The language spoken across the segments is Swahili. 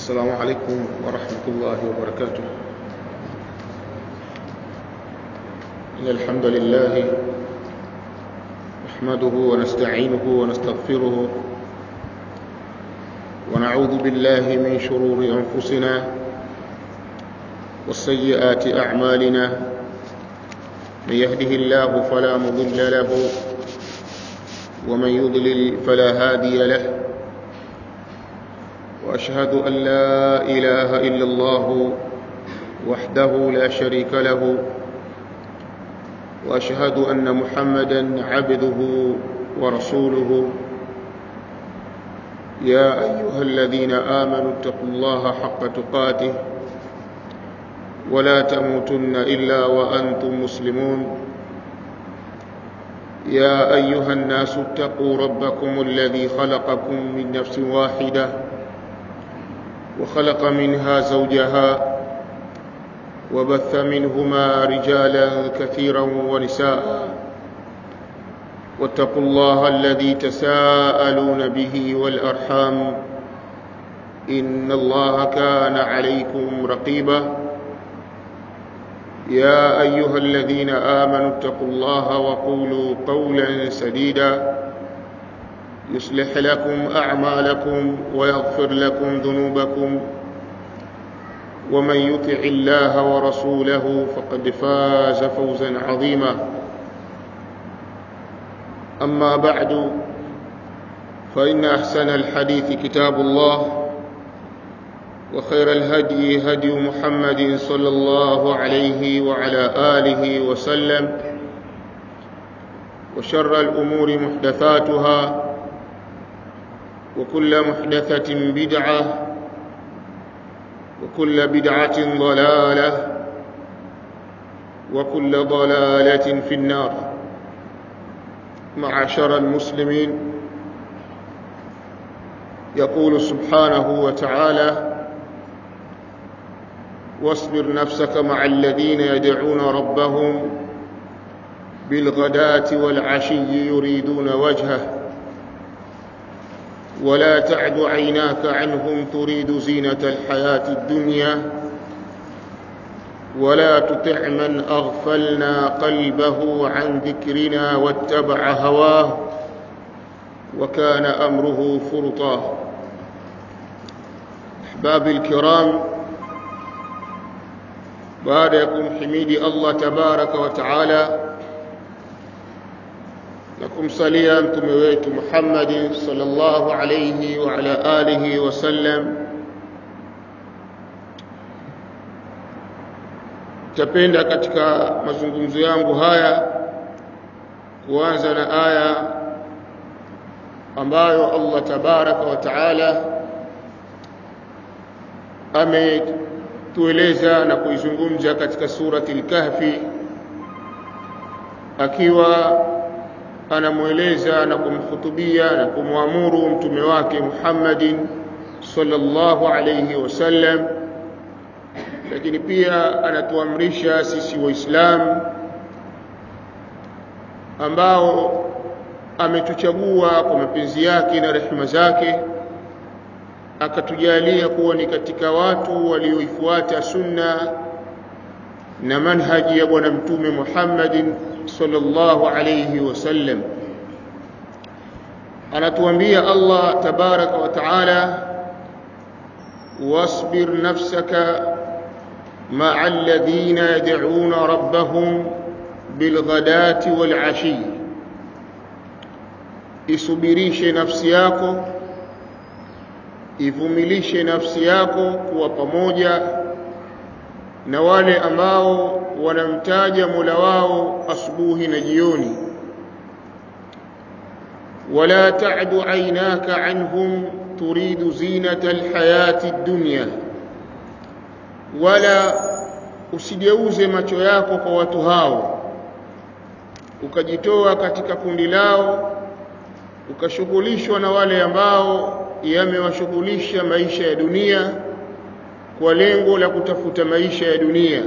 السلام عليكم ورحمة الله وبركاته إن الحمد لله نحمده ونستعينه ونستغفره ونعوذ بالله من شرور أنفسنا والسيئات أعمالنا من يهده الله فلا مضل له ومن يضلل فلا هادي له واشهد ان لا اله الا الله وحده لا شريك له واشهد ان محمدا عبده ورسوله يا ايها الذين امنوا اتقوا الله حق تقاته ولا تموتن الا وانتم مسلمون يا ايها الناس اتقوا ربكم الذي خلقكم من نفس واحده وخلق منها زوجها وبث منهما رجالا كثيرا ونساء واتقوا الله الذي تساءلون به والارحام ان الله كان عليكم رقيبا يا ايها الذين امنوا اتقوا الله وقولوا قولا سديدا يصلح لكم اعمالكم ويغفر لكم ذنوبكم ومن يطع الله ورسوله فقد فاز فوزا عظيما اما بعد فان احسن الحديث كتاب الله وخير الهدي هدي محمد صلى الله عليه وعلى اله وسلم وشر الامور محدثاتها وكل محدثة بدعة وكل بدعة ضلالة وكل ضلالة في النار معشر المسلمين يقول سبحانه وتعالى واصبر نفسك مع الذين يدعون ربهم بالغداة والعشي يريدون وجهه ولا تعد عيناك عنهم تريد زينة الحياة الدنيا ولا تطع من أغفلنا قلبه عن ذكرنا واتبع هواه وكان أمره فرطا أحباب الكرام باركم حميد الله تبارك وتعالى na kumsalia mtume wetu Muhammad sallallahu alayhi wa ala alihi wasallam. Tapenda katika mazungumzo yangu haya kuanza na aya ambayo Allah tabaraka wa taala ametueleza na kuizungumza katika surati al-Kahfi akiwa anamweleza na kumhutubia na kumwamuru mtume wake Muhammadin sallallahu alayhi wasallam, lakini pia anatuamrisha sisi Waislamu ambao ametuchagua kwa mapenzi yake na rehema zake akatujalia kuwa ni katika watu walioifuata sunna na manhaji ya bwana mtume Muhammadin sallallahu alayhi wasallam anatuambia Allah tabaraka wa taala wasbir nafsaka ma'a alladhina yad'una rabbahum bilghadati walashi isubirishe nafsi yako ivumilishe nafsi yako kuwa pamoja na wale ambao wanamtaja Mola wao asubuhi na jioni wala ta'du aynaka anhum turidu zinata alhayati ad-dunya wala usigeuze macho yako kwa watu hao ukajitoa katika kundi lao ukashughulishwa na wale ambao yamewashughulisha maisha ya dunia kwa lengo la kutafuta maisha ya dunia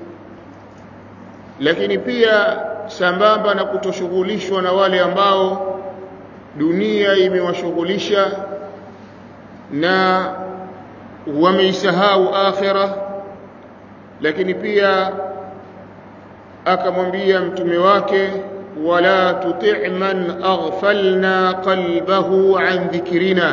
lakini pia sambamba na kutoshughulishwa na wale ambao dunia imewashughulisha na wameisahau akhira lakini pia akamwambia mtume wake wala tuti' man aghfalna qalbahu an dhikrina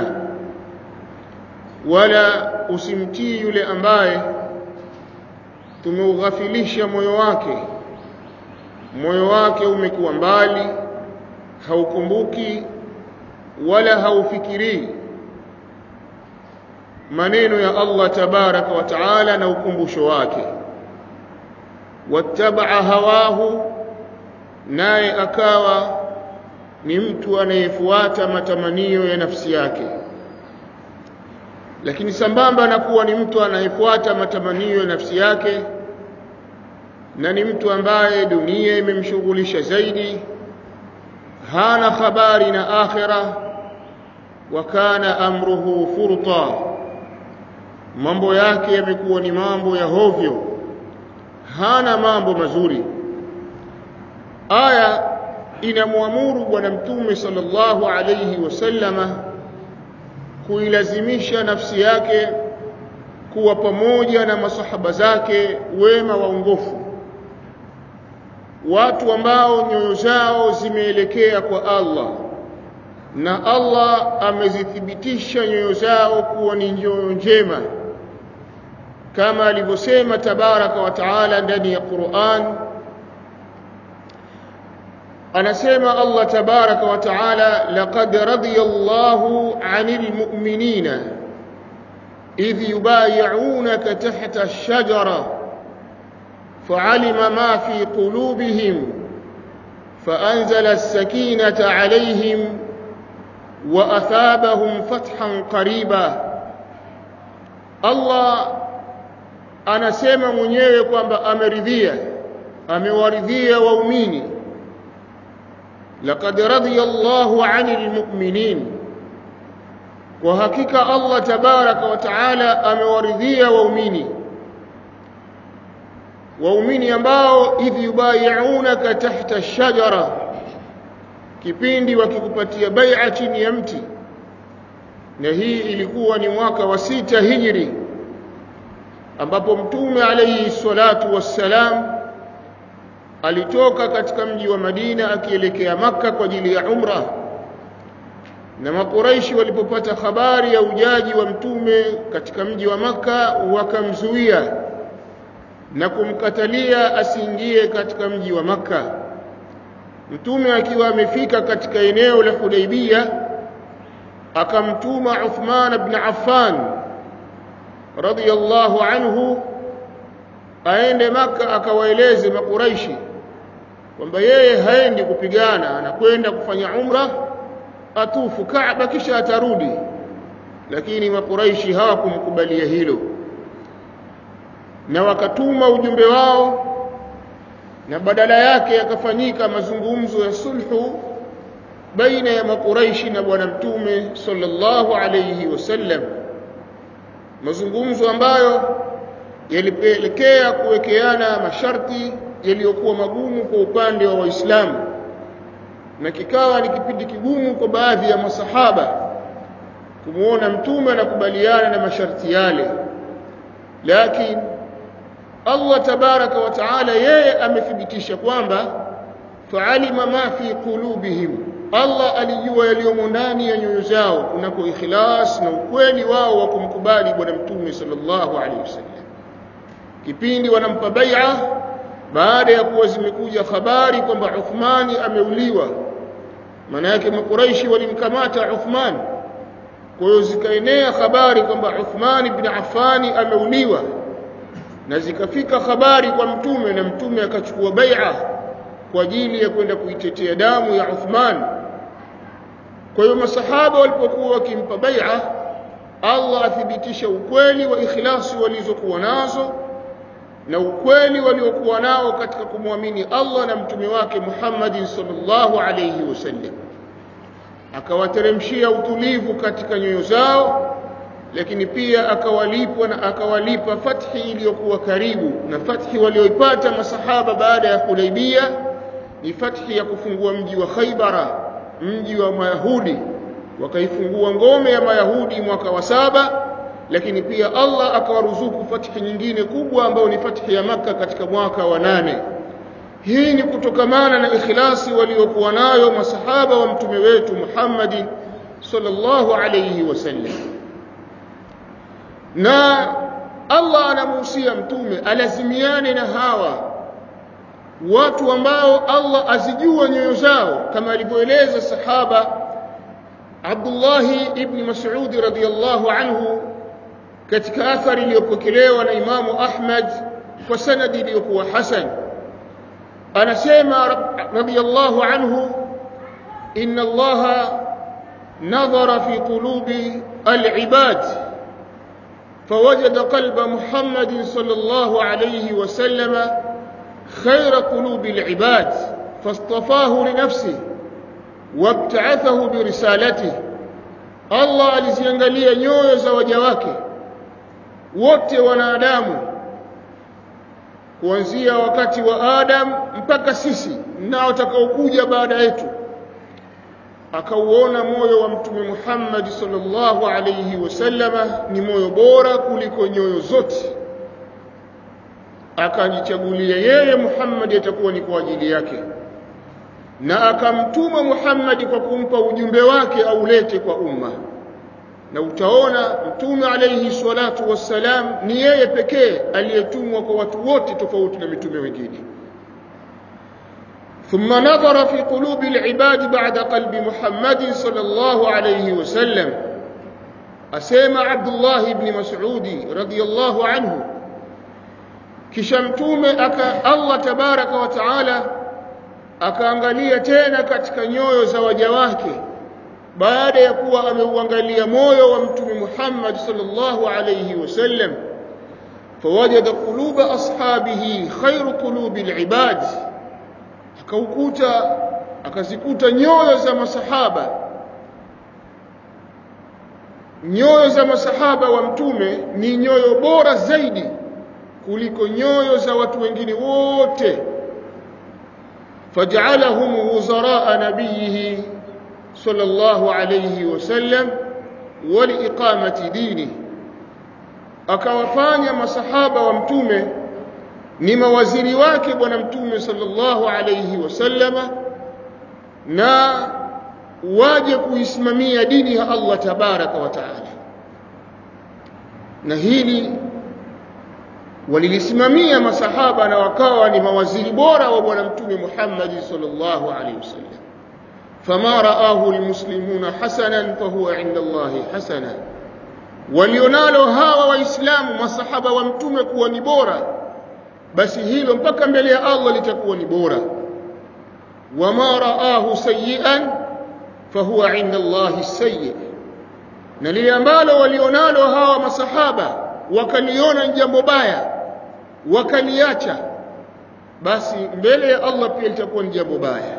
wala usimtii yule ambaye tumeughafilisha moyo wake moyo wake umekuwa mbali haukumbuki wala haufikirii maneno ya Allah tabaraka wa taala na ukumbusho wake wattabaa hawahu naye akawa ni mtu anayefuata matamanio ya nafsi yake lakini sambamba na kuwa ni mtu anayefuata matamanio ya nafsi yake na ni mtu ambaye dunia imemshughulisha zaidi hana habari na akhira wa kana amruhu furta mambo yake yamekuwa ni mambo ya hovyo hana mambo mazuri aya inamwamuru bwana mtume sallallahu alayhi wasallama kuilazimisha nafsi yake kuwa pamoja na masahaba zake wema waongofu watu ambao nyoyo zao zimeelekea kwa Allah na Allah amezithibitisha nyoyo zao kuwa ni nyoyo njema kama alivyosema tabaraka wa taala ndani ya Qur'an anasema Allah tabaraka wa taala laqad radiyallahu 'anil mu'minina idh yubay'unaka tahta ash-shajara fa'alima ma fi qulubihim فأنزل السكينة عليهم وأثابهم فتحا قريبا الله anasema mwenyewe kwamba ameridhia amewaridhia waumini laqad radiya Allahu 'anil mu'minin kwa hakika Allah tabaraka wa taala amewaridhia waumini waumini ambao idh yubayi'unaka tahta ash-shajara kipindi wakikupatia bai'a chini ya mti na hii ilikuwa ni mwaka wa sita hijri ambapo mtume alayhi salatu wassalam alitoka katika mji wa Madina akielekea maka kwa ajili ya umra na makuraishi walipopata habari ya ujaji wa mtume katika mji wa maka wakamzuia na kumkatalia asiingie katika mji wa maka mtume akiwa amefika katika eneo la Hudaibia akamtuma Uthman ibn Affan radiyallahu anhu aende maka akawaeleze makuraishi kwamba yeye haendi kupigana anakwenda kufanya umra atufu Kaaba kisha atarudi lakini makuraishi hawakumkubalia hilo na wakatuma ujumbe wao na badala yake yakafanyika mazungumzo ya sulhu baina ya makuraishi na bwana mtume sallallahu alayhi wasallam mazungumzo ambayo yalipelekea kuwekeana masharti yaliyokuwa magumu kwa upande wa waislamu na kikawa ni kipindi kigumu kwa baadhi ya masahaba kumuona mtume anakubaliana na masharti yale lakini Allah tabaraka wa taala yeye amethibitisha kwamba fa'alima ma fi qulubihim Allah alijua yaliyomo ndani ya nyoyo zao kunako ikhlas na ukweli wao wa kumkubali bwana mtume sallallahu alaihi wasallam kipindi wanampa bai'a baada ya kuwa zimekuja habari kwamba Uthmani ameuliwa maana yake makuraishi walimkamata Uthman kwa hiyo zikaenea habari kwamba Uthman ibn Affani ameuliwa na zikafika habari kwa mtume na mtume akachukua bai'a kwa ajili ya kwenda kuitetea damu ya Uthman kwa hiyo masahaba walipokuwa wakimpa bai'a Allah athibitisha ukweli wa ikhlasi walizokuwa nazo na ukweli waliokuwa nao katika kumwamini Allah na mtume wake Muhammad sallallahu alayhi wasallam akawateremshia utulivu katika nyoyo zao lakini pia akawalipa na akawalipa fathi iliyokuwa karibu na fathi walioipata masahaba baada ya Hudaibia ni fathi ya kufungua mji wa Khaibara mji wa Mayahudi wakaifungua ngome ya Mayahudi mwaka wa saba lakini pia Allah akawaruzuku fathi nyingine kubwa ambayo ni fathi ya Makka katika mwaka wa nane hii ni kutokamana na ikhlasi waliokuwa nayo masahaba wa mtume wetu Muhammadin sallallahu alayhi wasallam na Allah anamuhusia mtume alazimiane na hawa watu ambao Allah azijua nyoyo zao kama alivyoeleza sahaba Abdullah ibn Mas'ud radhiyallahu anhu katika athari iliyopokelewa na Imamu Ahmad kwa sanadi iliyokuwa hasan anasema radhiyallahu anhu inna Allah nadhara fi qulubi al-ibad فوجد قلب محمد صلى الله عليه وسلم خير قلوب العباد فاصطفاه لنفسه وابتعثه برسالته Allah aliziangalia nyoyo za waja wake wote wanadamu kuanzia wakati wa Adam mpaka sisi na watakaokuja baada yetu akauona moyo wa mtume Muhammad sallallahu alayhi wasallama ni moyo bora kuliko nyoyo zote akajichagulia yeye Muhammad atakuwa ni kwa ajili yake na akamtuma Muhammad kwa kumpa ujumbe wake aulete kwa umma na utaona mtume alayhi salatu wassalam ni yeye pekee aliyetumwa kwa watu wote tofauti na mitume wengine ثم نظر في قلوب العباد بعد قلب محمد صلى الله عليه وسلم أسيما عبد الله بن مسعود رضي الله عنه kisha mtume aka Allah tabaraka wa taala akaangalia tena katika nyoyo za waja wake baada ya kuwa ameuangalia moyo wa mtume Muhammad sallallahu alayhi wasallam fawajada quluba ashabihi khairu qulubi alibad akaukuta akazikuta nyoyo za masahaba nyoyo za masahaba wa mtume ni nyoyo bora zaidi kuliko nyoyo za watu wengine wote faj'alahum wuzara nabiyhi sallallahu alayhi wasallam wa liiqamati dini akawafanya masahaba wa mtume ni mawaziri wake bwana mtume sallallahu alayhi wasallama na waje kuisimamia dini ya Allah tabaraka wa taala na hili walilisimamia masahaba na wakawa ni mawaziri bora wa bwana mtume Muhammad sallallahu alaihi wasallam fama raahu almuslimuna hasanan fahuwa inda Allah hasana walionalo hawa waislamu masahaba wa mtume kuwa ni bora basi hilo mpaka mbele ya Allah litakuwa ni bora wama raahu sayyi'an fahuwa inda Allah sayyi na lile ambalo walionalo hawa masahaba wakaliona jambo baya wakaliacha basi mbele ya Allah pia litakuwa ni jambo baya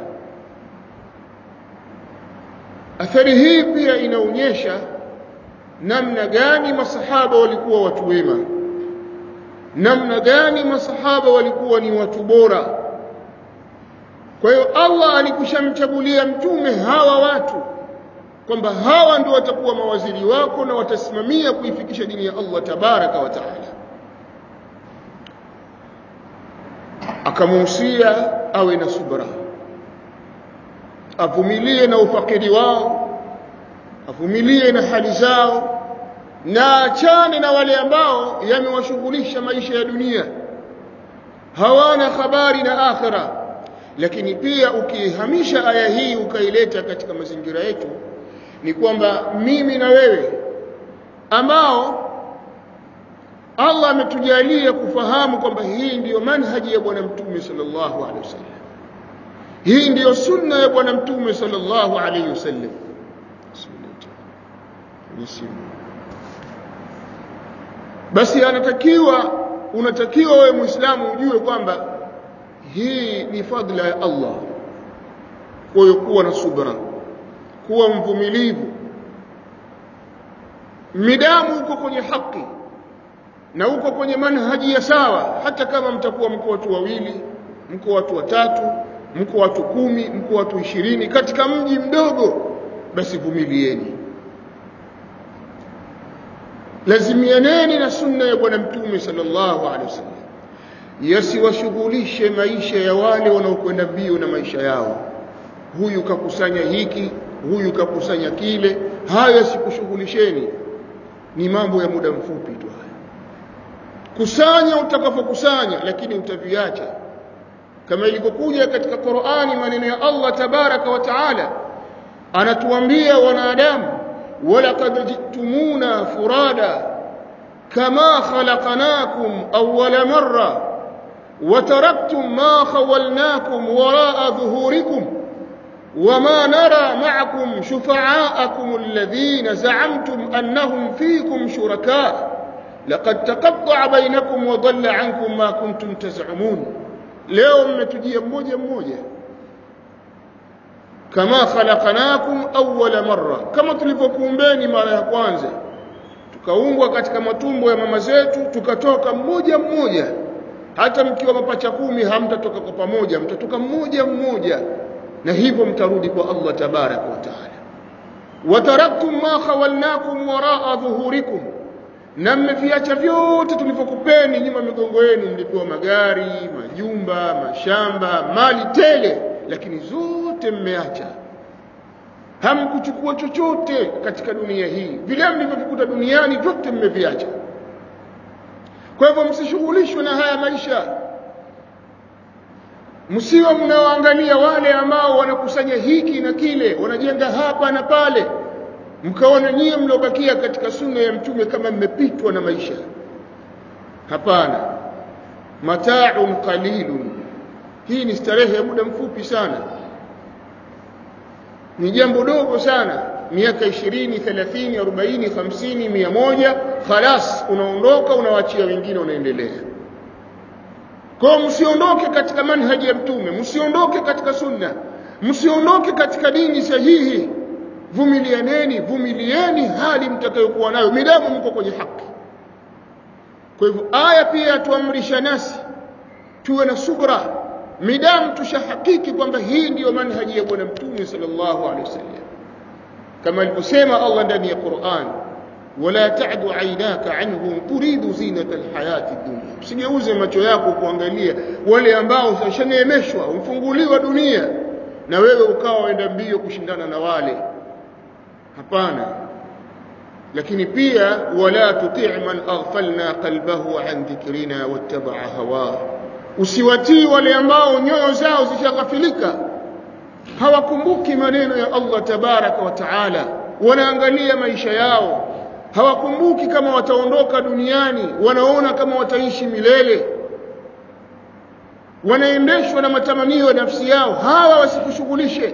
athari hii pia inaonyesha namna gani masahaba walikuwa watu wema namna gani masahaba walikuwa ni watu bora kwa hiyo Allah alikushamchagulia mtume hawa watu kwamba hawa ndio watakuwa mawaziri wako na watasimamia kuifikisha dini ya Allah tabaraka wa taala akamuhusia awe na subra avumilie na ufakiri wao avumilie na hali zao na achane na wale ambao yamewashughulisha maisha ya dunia hawana habari na akhira lakini pia ukihamisha aya hii ukaileta katika mazingira yetu ni kwamba mimi na wewe ambao Allah ametujalia kufahamu kwamba hii ndiyo manhaji ya bwana mtume sallallahu alaihi wasallam hii ndiyo sunna ya bwana mtume sallallahu alaihi wasallam basi anatakiwa unatakiwa wewe muislamu ujue kwamba hii ni fadla ya Allah kwa hiyo kuwa na subra kuwa mvumilivu midamu uko kwenye haki na uko kwenye manhaji ya sawa hata kama mtakuwa mko watu wawili mko watu watatu mko watu kumi mko watu ishirini katika mji mdogo basi vumilieni lazimianeni na sunna ya bwana mtume sallallahu alaihi wasallam yasiwashughulishe maisha ya wale wanaokwenda mbio na maisha yao huyu kakusanya hiki huyu kakusanya kile hayo yasikushughulisheni ni mambo ya muda mfupi tu haya kusanya utakapokusanya lakini utaviacha kama ilivyokuja katika Qur'ani maneno ya Allah tabaraka wa taala anatuambia wanadamu walaqad jitumuna furada kama khalaqnakum awwala marra وتركتم ما خولناكم وراء ظهوركم وما نرى معكم شفعاءكم الذين زعمتم أنهم فيكم شركاء لقد تقطع بينكم وضل عنكم ما كنتم تزعمون leo mmetujia mmoja mmoja kama khalaqnakum awwala marra kama tulivyokuumbeni mara ya kwanza tukaungwa katika matumbo ya mama zetu tukatoka mmoja mmoja hata mkiwa mapacha kumi hamtatoka kwa pamoja mtatoka mmoja mmoja na hivyo mtarudi kwa Allah tabaraka wa taala wataraktum ma khawalnakum waraa dhuhurikum na mmeviacha vyote tulivyokupeni nyuma migongo yenu mlipewa magari majumba mashamba mali tele lakini zote mmeacha hamkuchukua chochote katika dunia hii vile mlivyovikuta duniani vyote mmeviacha kwa hivyo msishughulishwe na haya maisha msiwe mnaoangalia wale ambao wanakusanya hiki na kile wanajenga hapa na pale mkaona nyie mliobakia katika sunna ya mtume kama mmepitwa na maisha hapana mata'un qalilun hii ni starehe ya muda mfupi sana ni jambo dogo sana miaka 20 30 40 50 100 khalas unaondoka unawaachia wengine unaendelea kwa msiondoke katika manhaji ya mtume msiondoke katika sunna msiondoke katika dini sahihi vumilianeni vumilieni hali mtakayokuwa nayo midamu mko kwenye haki kwa hivyo aya pia yatuamrisha nasi tuwe na subra midamu tushahakiki kwamba hii ndiyo manhaji ya bwana mtume sallallahu alaihi wasallam kama alivyosema Allah ndani ya Qur'an wala ta'du aynaka anhum turidu zinata alhayati dunya usigeuze macho yako kuangalia wale ambao washaneemeshwa umfunguliwa dunia na wewe ukawa waenda mbio kushindana na wale hapana lakini pia wala tuti' man aghfalna qalbahu an dhikrina wattaba'a hawa usiwatii wale ambao nyoyo zao zishaghafilika hawakumbuki maneno ya Allah tabaraka wa taala wanaangalia maisha yao hawakumbuki kama wataondoka duniani wanaona kama wataishi milele wanaendeshwa na matamanio ya nafsi yao hawa wasikushughulishe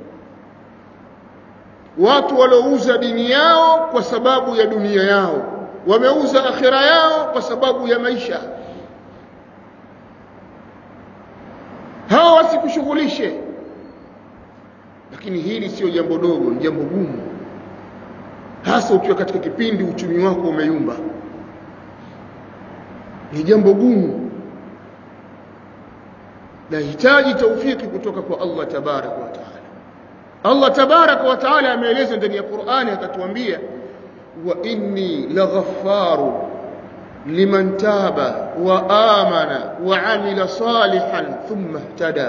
watu waliouza dini yao kwa sababu ya dunia yao wameuza akhira yao kwa sababu ya maisha hawa wasikushughulishe lakini hili sio jambo dogo ni jambo gumu hasa ukiwa katika kipindi uchumi wako umeyumba ni jambo gumu nahitaji taufiki kutoka kwa Allah tabaraka wa taala Allah tabaraka wa taala ameeleza ndani ya Qur'ani akatuambia wa inni laghaffaru liman taba wa amana wa amila salihan thumma ihtada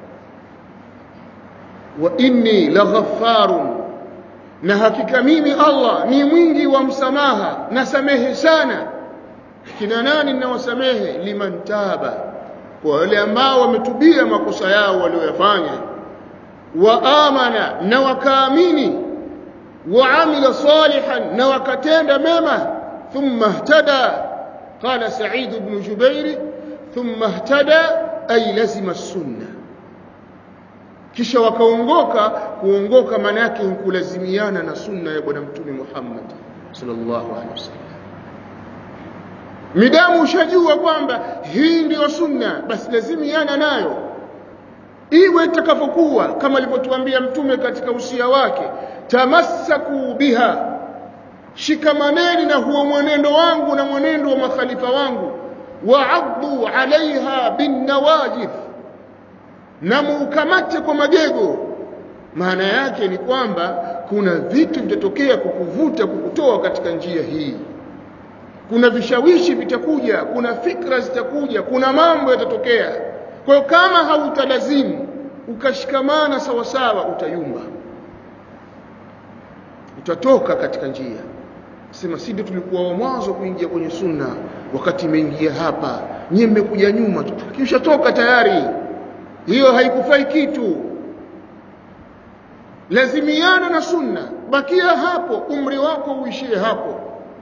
wa inni laghaffarun na hakika mimi Allah ni mwingi wa msamaha nasamehe sana kina nani ninawasamehe liman taba kwa wale ambao wametubia makosa yao walioyafanya wa amana na wakaamini wa amila salihan na wakatenda mema thumma ihtada qala sa'id ibn jubair thumma ihtada ay lazima as-sunnah kisha wakaongoka kuongoka maana yake kulazimiana na sunna ya bwana mtume Muhammad sallallahu alaihi wasallam midamu ushajua kwamba hii ndiyo sunna basi lazimiana nayo iwe itakavyokuwa kama alivyotuambia mtume katika usia wake tamassaku biha shikamaneni na huo mwenendo wangu na mwenendo wa makhalifa wangu waaddu alaiha binnawajidh na muukamate kwa magego maana yake ni kwamba kuna vitu vitatokea kukuvuta kukutoa katika njia hii kuna vishawishi vitakuja kuna fikra zitakuja kuna mambo yatatokea kwa hiyo kama hautalazimu ukashikamana sawa sawa utayumba utatoka katika njia sema si ndio tulikuwa wa mwanzo kuingia kwenye sunna wakati imeingia hapa nyie mmekuja nyuma tu kisha toka tayari hiyo haikufai kitu lazimiana na sunna bakia hapo umri wako uishie hapo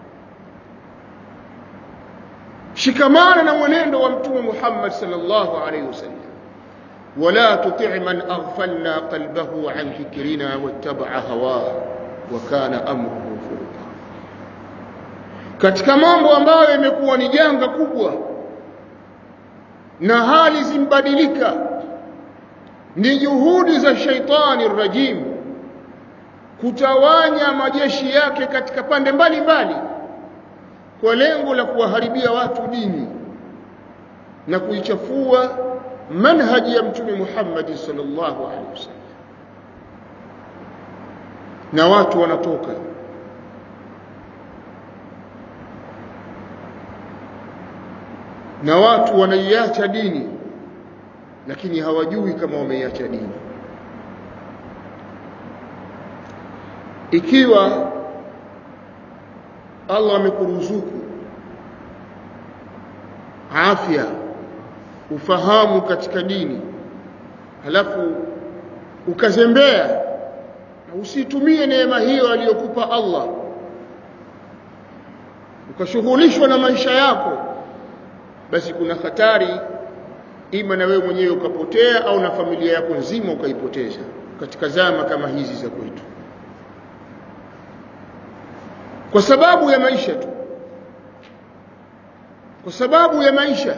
shikamana na mwenendo wa mtume Muhammad sallallahu alaihi wasallam ولا تطع من أغفلنا قلبه عن ذكرنا واتبع هواه وكان أمره فرطا katika mambo ambayo yamekuwa ni janga kubwa na hali zimbadilika ni juhudi za shaitani rajim kutawanya majeshi yake katika pande mbalimbali kwa lengo la kuwaharibia watu dini na kuichafua manhaji ya mtume Muhammad sallallahu alaihi wasallam na watu wanatoka na watu wanaiacha dini lakini hawajui kama wameiacha dini ikiwa Allah amekuruzuku afya ufahamu katika dini halafu ukazembea na usitumie neema hiyo aliyokupa Allah ukashughulishwa na maisha yako basi kuna hatari ima na wewe mwenyewe ukapotea au na familia yako nzima ukaipoteza katika zama kama hizi za kwetu kwa sababu ya maisha tu kwa sababu ya maisha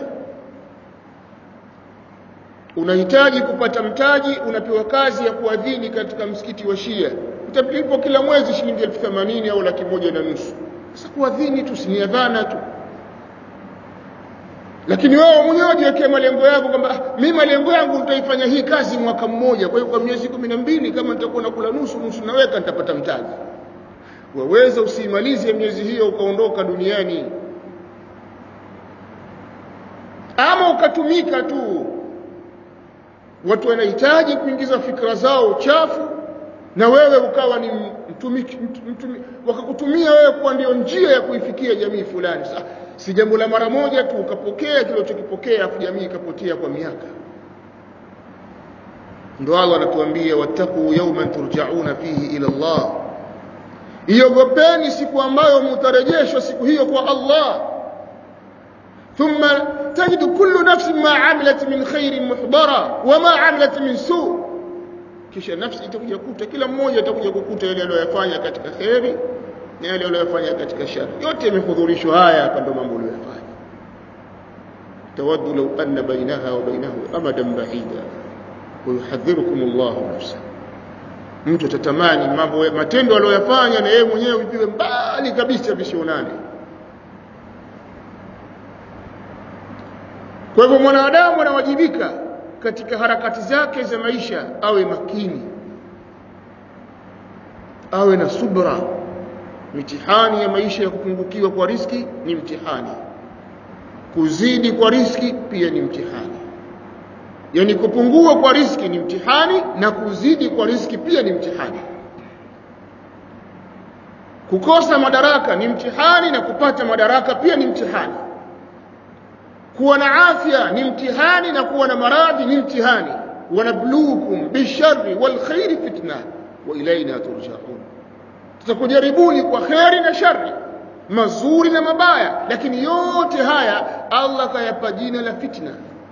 unahitaji kupata mtaji unapewa kazi ya kuadhini katika msikiti wa Shia utalipo kila mwezi shilingi elfu themanini au laki moja na nusu sasa kuadhini tu si adhana tu lakini wewe mwenyewe jiwekee malengo yako kwamba mimi malengo yangu nitaifanya hii kazi mwaka mmoja kwa hiyo kwa miezi kumi na mbili kama nitakuwa nakula nusu nusu naweka nitapata mtaji waweza usiimalize miezi hiyo ukaondoka duniani ama ukatumika tu watu wanahitaji kuingiza fikra zao chafu na wewe ukawa ni mtumiki mtumi, wakakutumia wewe kuwa ndio njia ya kuifikia jamii fulani sasa si jambo la mara moja tu ukapokea kile ulichokipokea afu jamii ikapotea kwa miaka ndio Allah anatuambia wattaqu yawman turja'una fihi ila Allah iogopeni siku ambayo mtarejeshwa siku hiyo kwa Allah thumma tajidu kullu nafsin ma amilat min khairin muhdara wama amilat min su kisha nafsi itakuja kukuta kila mmoja atakuja kukuta yale aliyoyafanya katika khairi na yale aliyofanya katika shari yote yamehudhurishwa haya hapa ndo mambo aliyofanya tawaddu law anna bainaha wa bainahu amadan ba'ida wa yuhadhirukum Allahu nafsa mtu atatamani mambo matendo aliyoyafanya na yeye mwenyewe vipiwe mbali kabisa visionane kwa hivyo mwanadamu anawajibika katika harakati zake za maisha awe makini awe na subra mitihani ya maisha ya kupungukiwa kwa riski ni mtihani kuzidi kwa riski pia ni mtihani yani kupungua kwa riski ni mtihani na kuzidi kwa riski pia ni mtihani kukosa madaraka ni mtihani na kupata madaraka pia ni mtihani kuwa na afya ni mtihani na kuwa na maradhi ni mtihani wanabluukum bisharri walkhairi fitna wa ilaina turjaun tutakujaribuni kwa kheri na shari mazuri na mabaya lakini yote haya Allah kayapa jina la fitna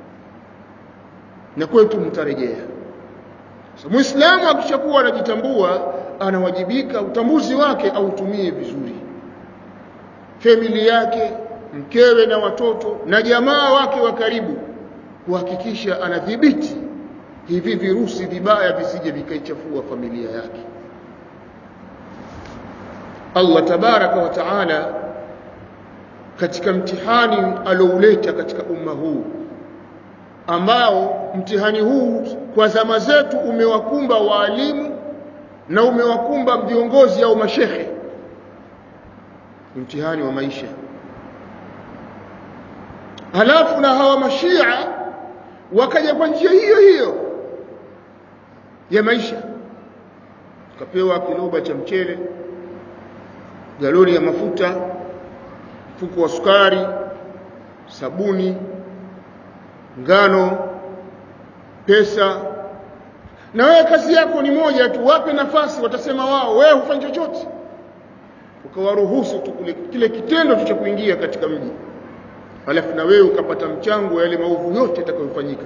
na kwetu mtarejea so, muislamu akishakuwa anajitambua anawajibika utambuzi wake autumie vizuri familia yake mkewe na watoto na jamaa wake wa karibu kuhakikisha anadhibiti hivi virusi vibaya visije vikaichafua familia yake Allah tabaraka wa taala katika mtihani alouleta katika umma huu ambao mtihani huu kwa zama zetu umewakumba waalimu na umewakumba viongozi au mashehe mtihani wa maisha halafu na hawa mashia wakaja kwa njia hiyo hiyo ya maisha ukapewa kiloba cha mchele galoni ya mafuta mfuko wa sukari sabuni ngano pesa na wewe kazi yako ni moja tu wape nafasi watasema wao wewe hufanyi chochote ukawaruhusu tu kile kitendo tu cha kuingia katika mji halafu na wewe ukapata mchango yale maovu yote yatakayofanyika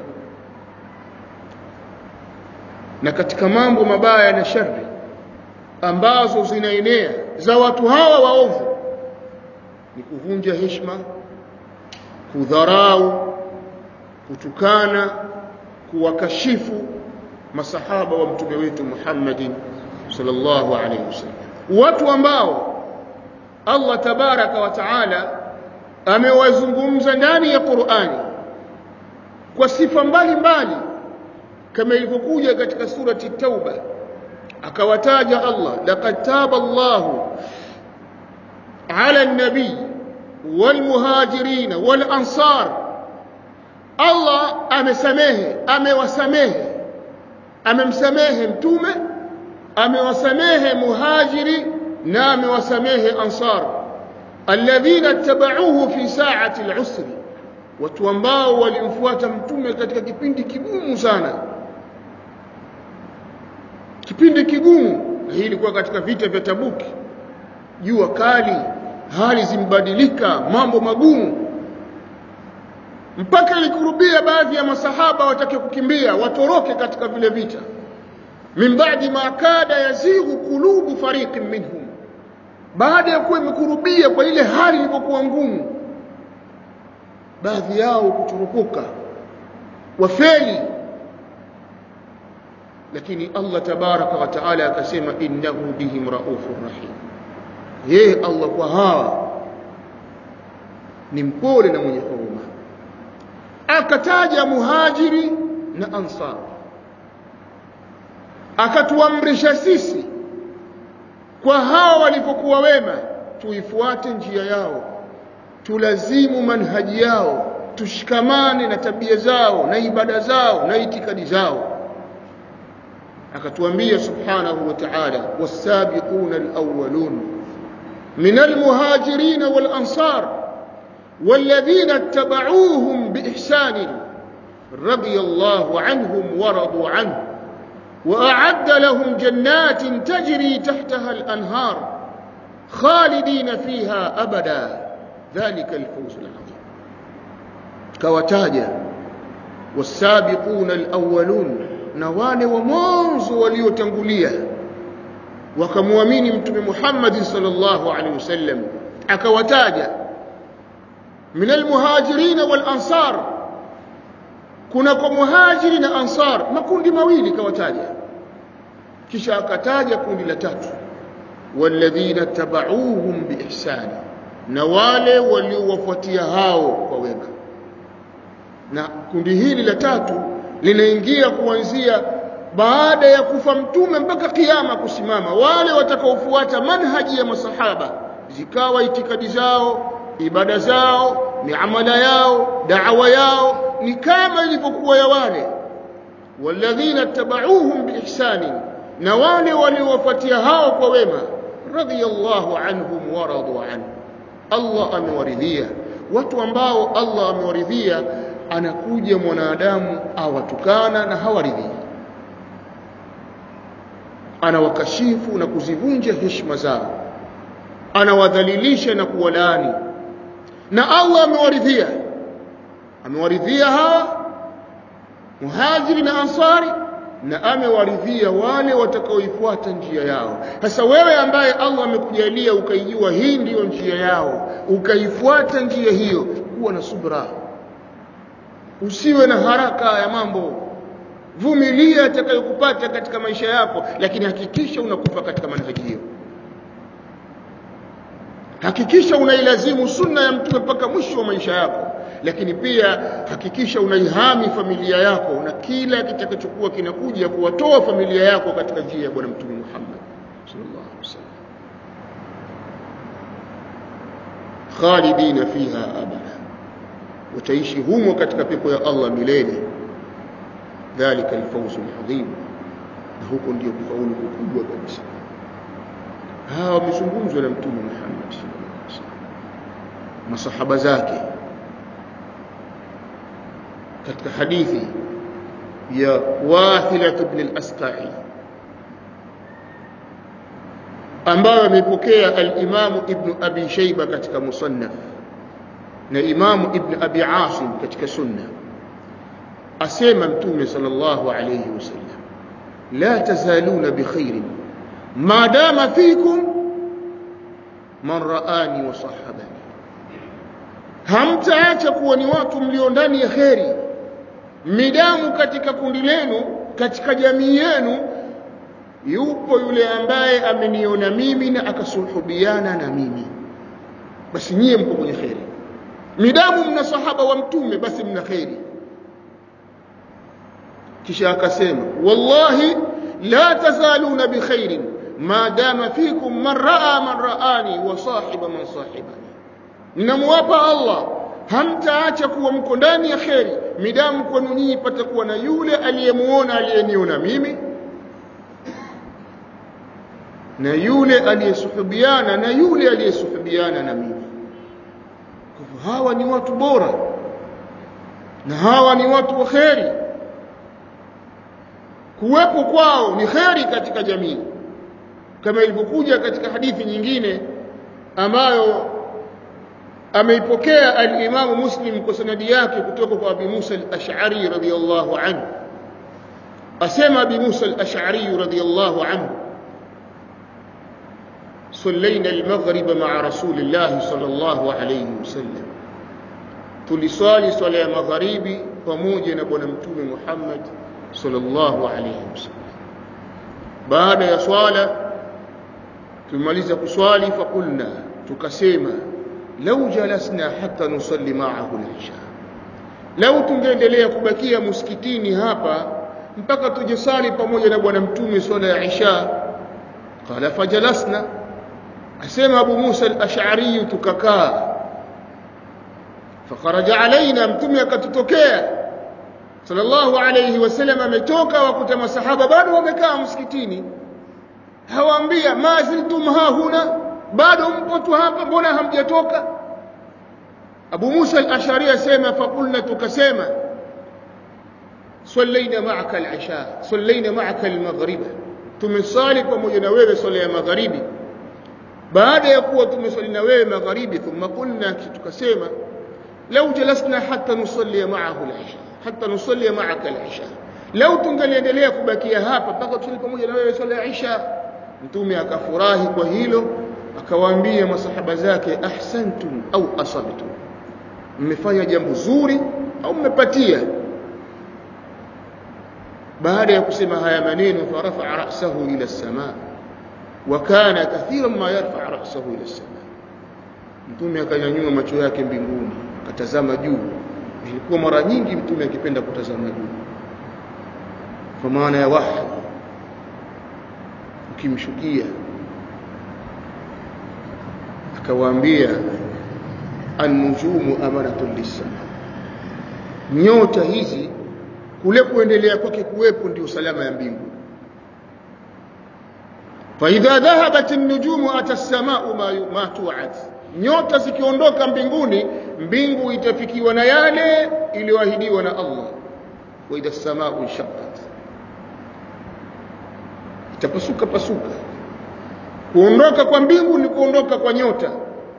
na katika mambo mabaya na shari ambazo zinaenea za watu hawa waovu ni kuvunja heshima kudharau kutukana kuwakashifu masahaba wa mtume wetu Muhammadin sallallahu alaihi wasallam watu ambao Allah tabaraka wa taala amewazungumza ndani ya Qur'ani kwa sifa mbalimbali kama ilivyokuja katika surati Tauba akawataja Allah laqad taba Allahu ala an-nabi wal muhajirin wal ansar Allah amesamehe amewasamehe amemsamehe mtume amewasamehe muhajiri na amewasamehe ansar alladhina tabauhu fi sa'ati al-usri watu ambao walimfuata mtume katika kipindi kigumu sana kipindi kigumu na hii ilikuwa katika vita vya Tabuki jua kali hali zimbadilika mambo magumu mpaka ilikurubia baadhi ya masahaba watake kukimbia watoroke katika vile vita min ba'di ma kada yazighu qulubu fariqin minhum baada ya kuwa imekurubia kwa ile hali ilipokuwa ngumu baadhi yao kutorokoka wafeli lakini Allah tabaraka wa taala akasema innahu bihim raufur rahim yeye Allah kwa hawa ni mpole na mwenye huruma akataja muhajiri na ansar akatuamrisha sisi kwa hawa walivyokuwa wema tuifuate njia yao tulazimu manhaji yao tushikamane na tabia zao na ibada zao na itikadi zao akatuambia subhanahu wa ta'ala was-sabiquna al-awwalun min al-muhajirin wal-ansar والذين اتبعوهم بإحسان رضي الله عنهم ورضوا عنه وأعد لهم جنات تجري تحتها الأنهار خالدين فيها أبدا ذلك الفوز العظيم كوتاجا والسابقون الأولون نوال ومنذ وليتنقليا وكمؤمن متم محمد صلى الله عليه وسلم أكوتاجا من المهاجرين والأنصار kunako muhajiri na ansar makundi mawili kawataja kisha akataja kundi la tatu walladhina tabauhum biihsani na wale waliowafuatia hao kwa wema na kundi hili la tatu linaingia kuanzia baada ya kufa mtume mpaka kiyama kusimama wale watakaofuata manhaji ya masahaba zikawa itikadi zao ibada zao miamala yao da'wa yao ni kama ilivyokuwa ya wale walladhina tabauhum biihsani na wale waliowafuatia hao kwa wema radiyallahu anhum wa radu anhu Allah amewaridhia watu ambao Allah amewaridhia anakuja mwanadamu awatukana na hawaridhii anawakashifu na kuzivunja heshima zao anawadhalilisha na kuwalaani na Allah amewaridhia amewaridhia hawa muhajiri na ansari na amewaridhia wale watakaoifuata njia yao sasa wewe ambaye Allah amekujalia ukaijua hii ndiyo njia yao ukaifuata njia hiyo kuwa na subra usiwe na haraka ya mambo vumilia atakayokupata katika maisha yako lakini hakikisha unakufa katika manhaji hiyo hakikisha unailazimu sunna ya mtume mpaka mwisho wa maisha yako lakini pia hakikisha unaihami familia yako na kila kitakachokuwa kinakuja kuwatoa familia yako katika njia ya bwana mtume Muhammad sallallahu alaihi wasallam khalidina fiha abada utaishi humo katika pepo ya Allah milele dhalika alfawzu alazim na huko ndio kufaulu kukubwa kabisa hawa wamezungumzwa na mtume Muhammad masahaba zake katika hadithi ya Wathila ibn al-Asqa'i ambayo ameipokea al-Imam Ibn Abi Shayba katika Musannaf na Imam Ibn Abi Asim katika Sunna asema mtume sallallahu alayhi wasallam la tazaluna bikhairin ma dama fikum man raani wa sahabani hamtaacha kuwa ni watu mlio ndani ya kheri midamu katika kundi lenu katika jamii yenu yupo yule ambaye ameniona mimi na akasuhubiana na mimi basi nyie mko kwenye kheri midamu mna sahaba wa mtume basi mna kheri kisha akasema wallahi la tazaluna bikhairin ma dama fikum man raa man raani wa sahiba man sahibani ninamwapa Allah hamtaacha kuwa mko ndani ya kheri midamu kwenu nyinyi patakuwa na yule aliyemuona aliyeniona mimi na yule aliyesuhubiana na yule aliyesuhubiana na mimi kwa hawa ni watu bora na hawa ni watu wa kheri kuwepo kwao ni kheri katika jamii kama ilivyokuja katika hadithi nyingine ambayo ameipokea al-Imam Muslim kwa sanadi yake kutoka kwa Abi Musa al-Ash'ari radhiyallahu anhu asema Abi Musa al-Ash'ari radhiyallahu anhu صلينا المغرب مع رسول الله صلى الله عليه وسلم tuliswali swala ya magharibi pamoja na bwana mtume Muhammad sallallahu alayhi wasallam baada ya swala tumaliza kuswali fakulna tukasema lau jalasna hatta nusalli ma'ahu al-isha lau tungeendelea kubakia msikitini hapa mpaka tujisali pamoja na bwana mtume swala ya isha qala fajalasna asema abu musa al-ash'ari tukakaa fakharaja alaina mtume akatutokea sallallahu alayhi wasallam ametoka wakuta masahaba bado wamekaa msikitini hawaambia ma ziltum hahuna bado mpo tu hapa mbona hamjatoka Abu Musa al-Ash'ari asema faqulna tukasema sallaina ma'aka al-isha sallaina ma'aka al-maghrib tumesali pamoja na wewe swala ya magharibi baada ya kuwa tumesali na wewe magharibi thumma qulna tukasema law jalasna hatta nusalli ma'ahu al-isha hatta nusalli ma'aka al-isha law tungaliendelea kubakia hapa mpaka tusali pamoja na wewe swala ya isha mtume akafurahi kwa hilo akawaambia masahaba zake ahsantum au asabtum mmefanya jambo zuri au mmepatia baada ya kusema haya maneno farafa ra'sahu ila as-samaa wa kana kathiran ma yarfa ra'sahu ila as-samaa mtume akanyanyua macho yake mbinguni akatazama juu ilikuwa mara nyingi mtume akipenda kutazama juu kwa maana ya wahi ukimshukia akawaambia an-nujumu amanatun lis-sama nyota hizi kule kuendelea kwake kuwepo ndio salama ya mbingu fa idha dhahabat an-nujumu ata as-sama'u ma ma tu'ad nyota zikiondoka mbinguni mbingu itafikiwa na yale iliyoahidiwa na Allah wa idha as-sama'u shaqqat itapasuka pasuka kuondoka kwa mbingu ni kuondoka kwa nyota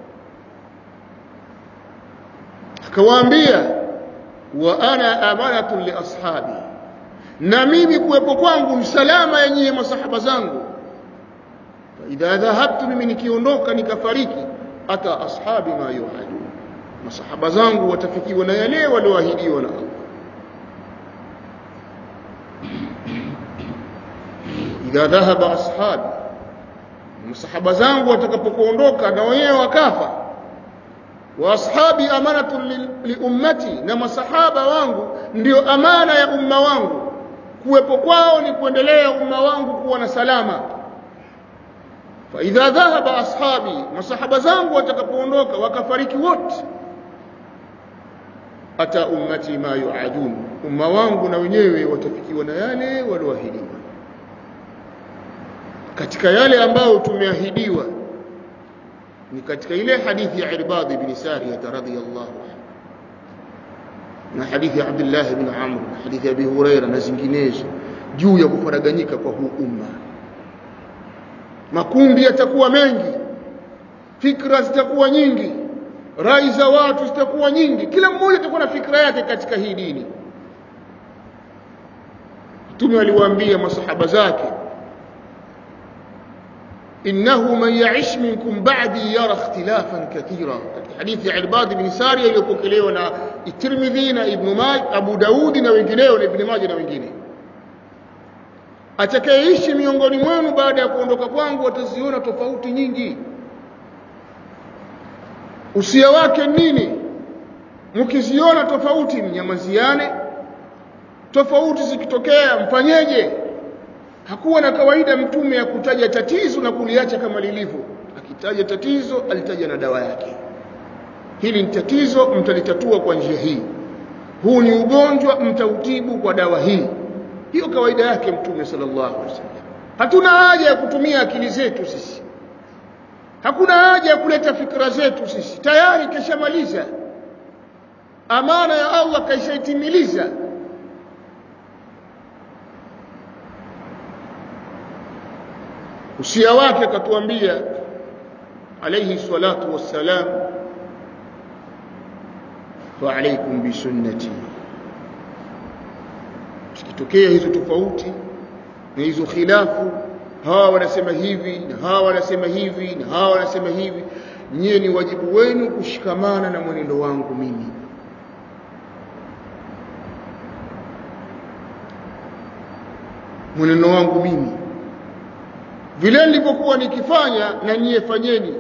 akawaambia wa ana amanatun li ashabi na mimi kuwepo kwangu msalama yenyewe masahaba zangu idha dhahabtu mimi nikiondoka nikafariki ata ashabi ma yuadu masahaba zangu watafikiwa na yale walioahidiwa na Allah idha dhahaba ashabi masahaba zangu watakapokuondoka na wenyewe wakafa wa ashabi amanatun li, li ummati na masahaba wangu ndio amana ya umma wangu kuwepo kwao ni kuendelea umma wangu kuwa na salama fa idha dhahaba ashabi masahaba zangu watakapoondoka wakafariki wote ata ummati ma yuadun umma wangu na wenyewe watafikiwa na yale walioahidiwa katika yale ambayo tumeahidiwa ni katika ile hadithi ya Irbad ibn Sariyah radhiyallahu anhu na hadithi ya Abdullah ibn Amr na hadithi ya Abi Huraira na zinginezo juu ya kufaraganyika kwa huu umma makundi yatakuwa mengi fikra zitakuwa nyingi rai za watu zitakuwa nyingi kila mmoja atakuwa na fikra yake katika hii dini mtume aliwaambia masahaba zake innahu man ya'ish minkum ba'di yara ikhtilafan kathira katika hadithi ya Irbad ibn Sariya iliyopokelewa na Tirmidhi na Ibn Majah Abu Daudi na wengineo na Ibn Majah na wengine atakayeishi miongoni mwenu baada ya kuondoka kwangu ataziona tofauti nyingi usia wake nini mkiziona tofauti mnyamaziane tofauti zikitokea mfanyeje hakuwa na kawaida mtume ya kutaja tatizo na kuliacha kama lilivyo akitaja tatizo alitaja na dawa yake hili ni tatizo mtalitatua kwa njia hii huu ni ugonjwa mtautibu kwa dawa hii hiyo kawaida yake mtume sallallahu alaihi wasallam hatuna haja ya kutumia akili zetu sisi hakuna haja ya kuleta fikra zetu sisi tayari keshamaliza amana ya Allah kaishaitimiliza usia wake akatuambia alayhi salatu wassalam wa alaykum bi sunnati zikitokea hizo tofauti na hizo khilafu hawa wanasema hivi na hawa wanasema hivi na hawa wanasema hivi nyie ni wajibu wenu kushikamana na mwenendo wangu mimi mwenendo wangu mimi vile nilivyokuwa nikifanya na nyie fanyeni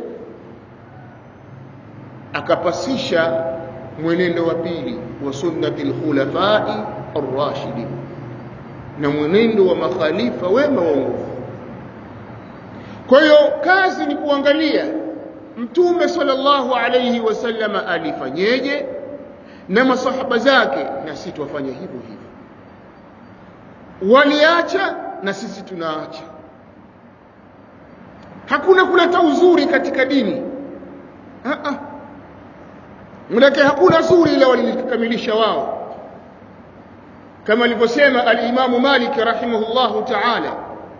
akapasisha mwenendo wa pili wa sunnati alkhulafai arrashidin na mwenendo wa makhalifa wema waongofu kwa hiyo kazi ni kuangalia mtume sallallahu alayhi wasallam alifanyeje na masahaba zake na sisi tuwafanye hivyo hivyo waliacha na sisi tunaacha hakuna kuleta uzuri katika dini manake hakuna zuri ila walilikamilisha wao kama alivyosema al-Imamu Malik rahimahullahu ta'ala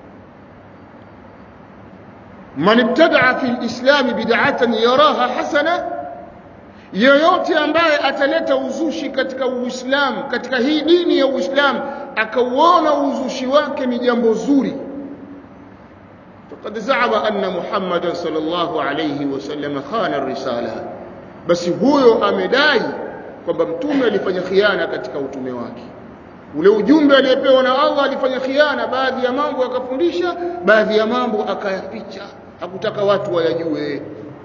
man ibtada'a fi al-islam bid'atan yaraha hasana yoyote ambaye ataleta uzushi katika uislamu katika hii dini ya uislamu akauona uzushi wake ni jambo zuri faqad za'ama anna muhammadan sallallahu alayhi wasallam khana ar-risala basi huyo amedai kwamba mtume alifanya khiana katika utume wake ule ujumbe aliyepewa na Allah alifanya khiana baadhi ya mambo akafundisha baadhi ya mambo akayaficha hakutaka watu wayajue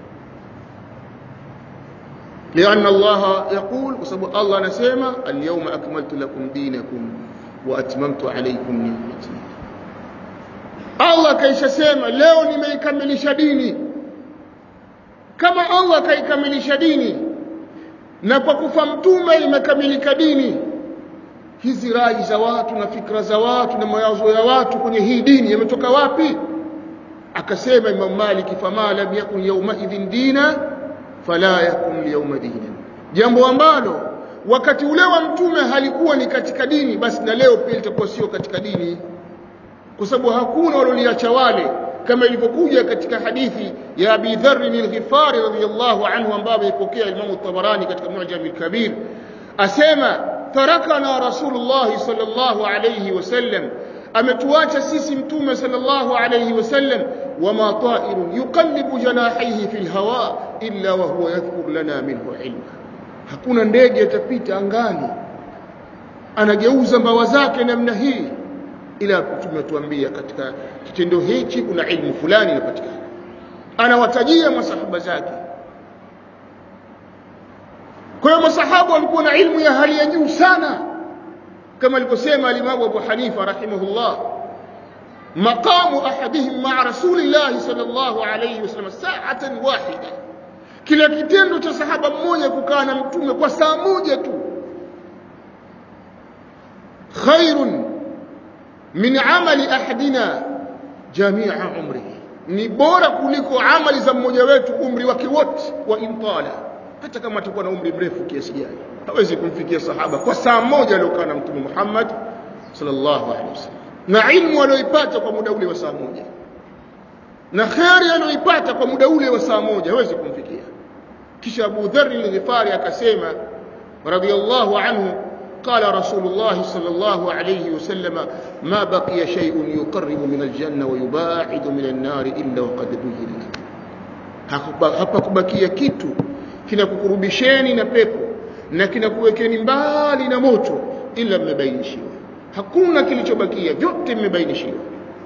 لأن الله يقول وسبب الله نسيما اليوم أكملت لكم دينكم وأتممت عليكم نعمتي الله كيش سيما leo nimeikamilisha dini kama Allah kaikamilisha dini na kwa kufa mtume imekamilika dini hizi rai za watu na fikra za watu na mawazo ya watu kwenye hii dini yametoka wapi akasema Imam Malik fama lam yakun yawma idhin dina fala yakun yawma dina jambo ambalo wakati ule wa mtume halikuwa ni katika dini basi na leo pia litakuwa sio katika dini kwa sababu hakuna walioliacha wale kama ilivyokuja katika hadithi ya Abi Dharr al-Ghifari radhiyallahu anhu ambayo imepokea Imam Tabarani katika Mu'jam al-Kabir asema tarakana Rasulullah sallallahu alayhi wasallam ametuacha sisi mtume sallallahu alayhi wasallam wama ta'irun yuqallibu janahihi fil hawa illa wa huwa yadhkur lana minhu ilma hakuna ndege atapita angani anageuza mbawa zake namna hii ila tumetuambia katika kitendo hichi kuna ilmu fulani inapatikana anawatajia masahaba zake kwa hiyo masahaba walikuwa na ilmu ya hali ya juu sana kama alivyosema alimamu Abu Hanifa rahimahullah maqamu ahadihim ma'a rasulillah sallallahu alayhi wasallam sa'atan wahida kila kitendo cha sahaba mmoja kukaa na mtume kwa saa moja tu khairun min amali ahadina jamia umrihi ni bora kuliko amali za mmoja wetu umri wake wote wa intala hata kama atakuwa na umri mrefu kiasi gani hawezi kumfikia sahaba kwa saa moja aliyokaa na mtume Muhammad sallallahu alaihi wasallam na ilmu aliyoipata kwa muda ule wa saa moja na kheri aliyoipata kwa muda ule wa saa moja hawezi kumfikia kisha Abu Dharr al-Ghifari akasema radiyallahu anhu قال رسول الله صلى الله عليه وسلم ما بقي شيء يقرب من الجنة ويباعد من النار إلا وقد بين hapakubakia kitu kinakukurubisheni na pepo na kinakuwekeni mbali na moto ila mmebainishiwa hakuna kilichobakia vyote mmebainishiwa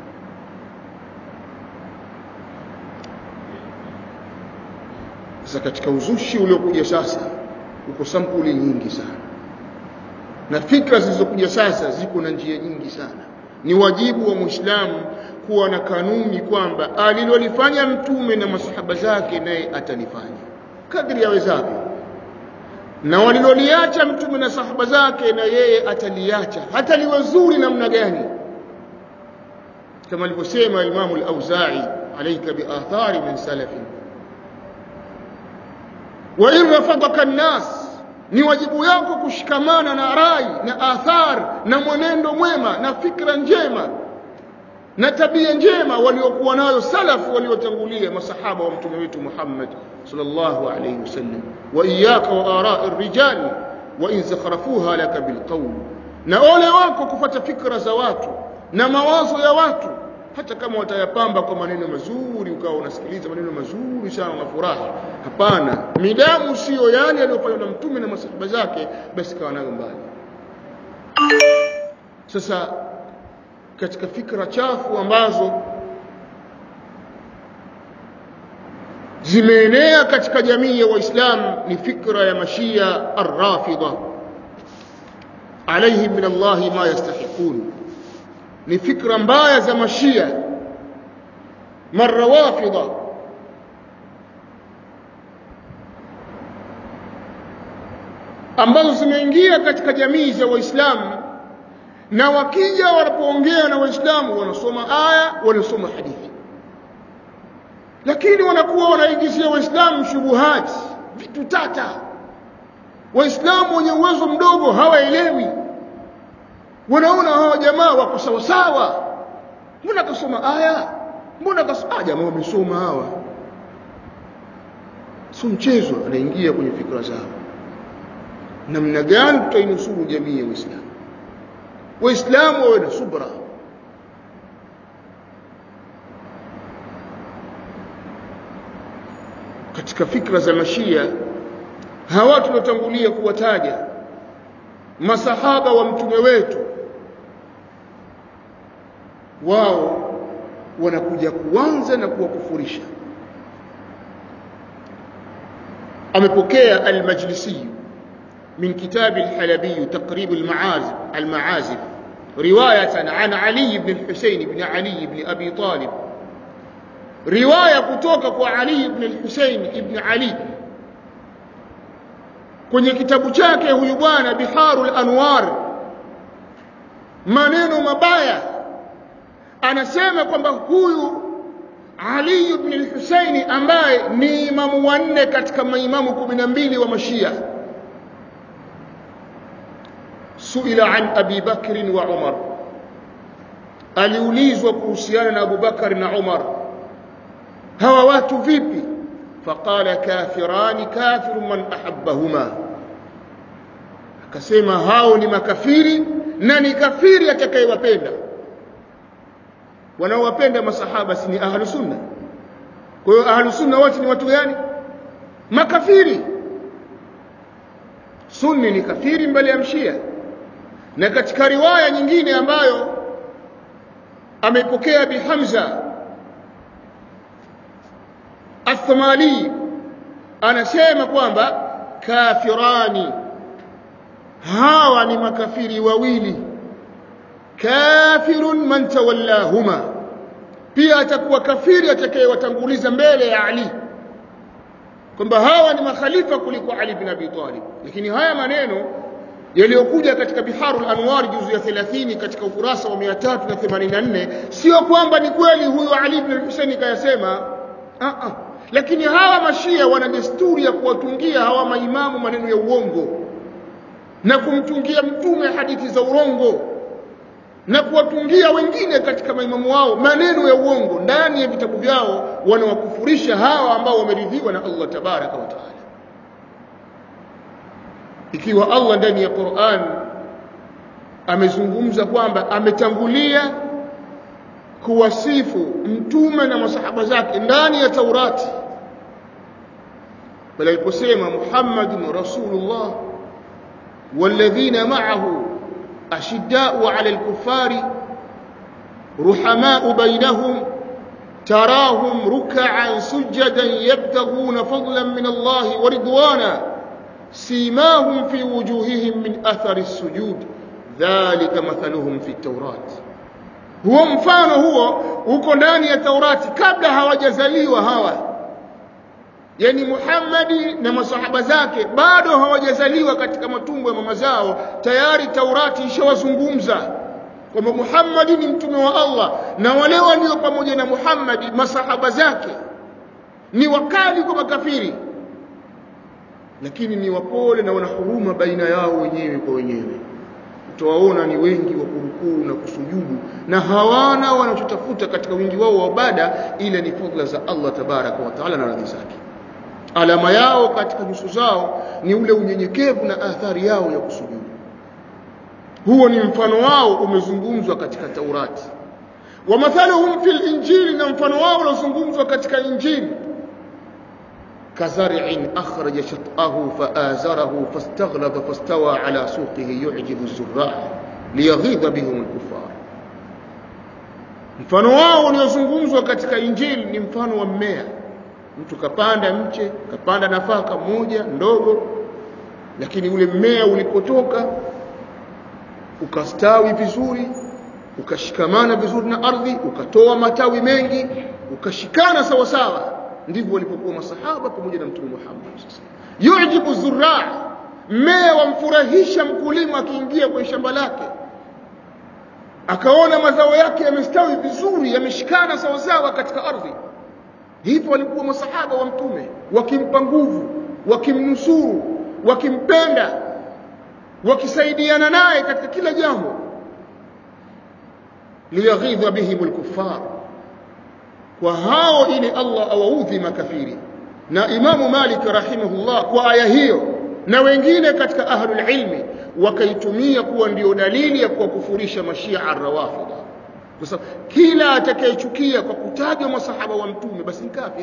sasa katika uzushi uliokuja sasa uko sampuli nyingi sana na fikra zilizokuja sasa ziko na njia nyingi sana ni wajibu wa muislamu kuwa na kanuni kwamba alilolifanya mtume na masahaba zake naye atalifanya kadri yawezavyo na waliloliacha mtume na sahaba zake na yeye ataliacha hata liwe zuri namna gani kama alivyosema Imamu al-Auza'i alayka bi athari min salafin wa in rafadaka an-nas ni wajibu yako kushikamana na rai na athar na mwenendo mwema na fikra njema na tabia njema waliokuwa nayo salafu waliotangulia masahaba wa mtume wetu Muhammad sallallahu alayhi wasallam wa iyyaka wa ara'i rijal wa in zakhrafuha laka bilqawl na ole wako kufata fikra za watu na mawazo ya watu hata kama watayapamba kwa maneno mazuri ukawa unasikiliza maneno mazuri sana na furaha hapana midamu sio yale aliyofanywa na mtume na masahaba zake basi kawa nayo mbali sasa katika fikra chafu ambazo zimeenea katika jamii ya waislamu ni fikra ya mashia arrafida alaihim min allahi ma yastahiqun ni fikra mbaya za mashia marrawafida ambazo zimeingia katika jamii za waislamu na wakija wanapoongea na waislamu wanasoma aya wanasoma hadithi lakini wanakuwa wanaingizia waislamu shubuhati vitu tata waislamu wenye uwezo mdogo hawaelewi wanaona hawa jamaa wako sawa sawa mbona kasoma aya mbona kasoma jamaa wamesoma hawa sio mchezo anaingia kwenye fikra zao namna gani tutainusuru jamii ya Uislamu waislamu wawe na subra katika fikra za mashia hawa tulotangulia kuwataja masahaba wa mtume wetu wao wanakuja kuanza na kuwakufurisha amepokea al-Majlisi من كتاب الحلبي تقريب المعازف المعازف رواية عن علي بن الحسين بن علي بن أبي طالب رواية كتوكك علي بن الحسين بن علي kwenye kitabu chake huyu bwana biharul anwar maneno mabaya anasema kwamba huyu ali ibn al-husaini ambaye ni imamu wanne katika maimamu 12 wa mashia suila an abi bakr wa umar aliulizwa kuhusiana na abubakar na umar hawa watu vipi faqala kafirani kafiru man ahabbahuma akasema hao ni makafiri na ni kafiri atakayewapenda wanaowapenda masahaba si ni ahlu sunna kwa hiyo ahlu sunna wote ni watu gani makafiri sunni ni kafiri mbele ya mshia na katika riwaya nyingine ambayo ameipokea bi Hamza Athmali anasema kwamba kafirani hawa ni makafiri wawili kafirun man tawallahuma pia atakuwa kafiri atakayewatanguliza mbele ya Ali kwamba hawa ni makhalifa kuliko Ali bin Abi Talib lakini haya maneno yaliyokuja katika biharul anwar juzu ya 30 katika ukurasa wa 384 sio kwamba ni kweli huyo ali ibn al-husaini kayasema a a lakini hawa mashia wana desturi ya kuwatungia hawa maimamu maneno ya uongo na kumtungia mtume hadithi za urongo na kuwatungia wengine katika maimamu wao maneno ya uongo ndani ya vitabu vyao wanawakufurisha hawa ambao wameridhiwa na Allah tabaraka wa taala ikiwa Allah ndani ya Qur'an amezungumza kwamba ametangulia kuwasifu mtume na masahaba zake ndani ya Taurati pale aliposema Muhammadun Rasulullah والذين معه أشداء على الكفار رحماء بينهم تراهم ركعا سجدا يبتغون فضلا من الله ورضوانا سيماهم في وجوههم من أثر السجود ذلك مثلهم في التوراة huo mfano huo uko ndani ya Taurati kabla hawajazaliwa hawa yani Muhammadi na masahaba zake bado hawajazaliwa katika matumbo ya mama zao tayari Taurati ishawazungumza kwamba Muhammadi ni mtume wa Allah na wale walio pamoja na Muhammadi masahaba zake ni wakali kwa makafiri lakini ni wapole na wana huruma baina yao wenyewe kwa wenyewe utawaona ni wengi wa kurukuu na kusujudu na hawana wanachotafuta katika wingi wao wa ibada ila ni fadhila za Allah tabaraka wa taala na radhi zake alama yao katika nyuso zao ni ule unyenyekevu na athari yao ya kusujudu huo ni mfano wao umezungumzwa katika Taurati wa mathaluhum fil injili na mfano wao uliozungumzwa katika injili كزرع أخرج شطأه فآزره فاستغلظ فاستوى على سوقه يعجب الزراع ليغيظ بهم الكفار mfano wao uliozungumzwa katika injili ni mfano wa mmea mtu kapanda mche kapanda nafaka moja ndogo lakini ule mmea ulipotoka ukastawi vizuri ukashikamana vizuri na ardhi ukatoa matawi mengi ukashikana sawa sawa ndivyo walipokuwa masahaba pamoja na mtume Muhammad sasa yujibu zurra mmea wamfurahisha mkulima akiingia kwenye shamba lake akaona mazao yake yamestawi vizuri yameshikana sawa sawa katika ardhi hivyo walikuwa masahaba wa mtume wakimpa nguvu wakimnusuru wakimpenda wakisaidiana naye katika kila jambo liyaghidha bihim alkuffar kwa hao ili Allah awaudhi makafiri na Imamu Malik rahimahullah kwa aya hiyo na wengine katika ahlul ilmi wakaitumia kuwa ndio dalili ya kuwakufurisha mashia arrawafidha kwa sababu kila atakayechukia kwa kutajwa masahaba wa mtume basi ni kafir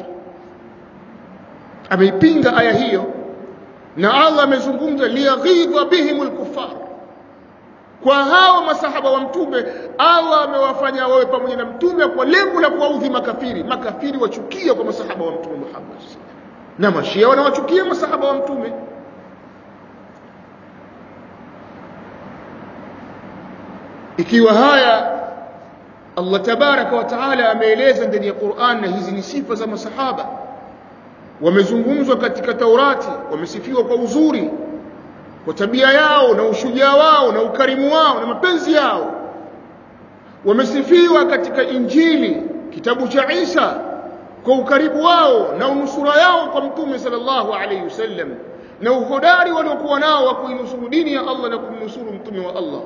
ameipinga aya hiyo na Allah amezungumza liyaghidha bihim alkuffar kwa hao masahaba wa mtume Allah amewafanya wawe pamoja na mtume kwa lengo la kuwaudhi makafiri makafiri wachukia kwa masahaba wa mtume Muhammad na mashia wanawachukia masahaba wa mtume ikiwa haya Allah tabaraka wa taala ameeleza ndani ya Qur'an na hizi ni sifa za masahaba wamezungumzwa katika Taurati wamesifiwa kwa uzuri kwa tabia yao na ushujaa wao na ukarimu wao na mapenzi yao wamesifiwa katika Injili kitabu cha Isa kwa ukaribu wao na unusura yao kwa mtume sallallahu alayhi wasallam na uhodari waliokuwa nao wa kuinusuru dini ya Allah na kumnusuru mtume wa Allah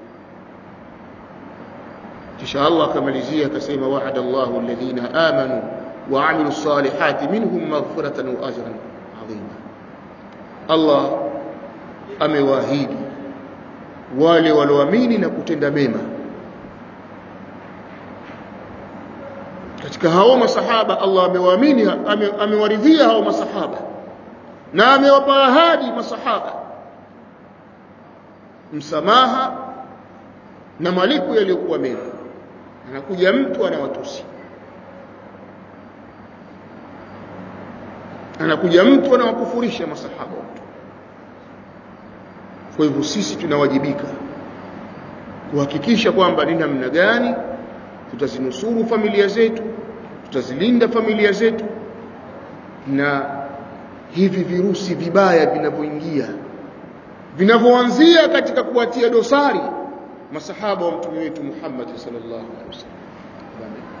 kisha Allah akamalizia akasema wa'ada Allahu alladhina amanu wa 'amilu salihati minhum maghfiratan wa ajran 'azima Allah amewaahidi wale walioamini na kutenda mema katika hao masahaba Allah amewaamini ame, amewaridhia hao masahaba na amewapa ahadi masahaba msamaha na malipo yaliyokuwa mema anakuja mtu anawatusi anakuja mtu anawakufurisha masahaba kwa hivyo sisi tunawajibika kuhakikisha kwamba ni namna gani tutazinusuru familia zetu tutazilinda familia zetu na hivi virusi vibaya vinavyoingia vinavyoanzia katika kuwatia dosari masahaba wa mtume wetu Muhammad sallallahu alaihi wasallam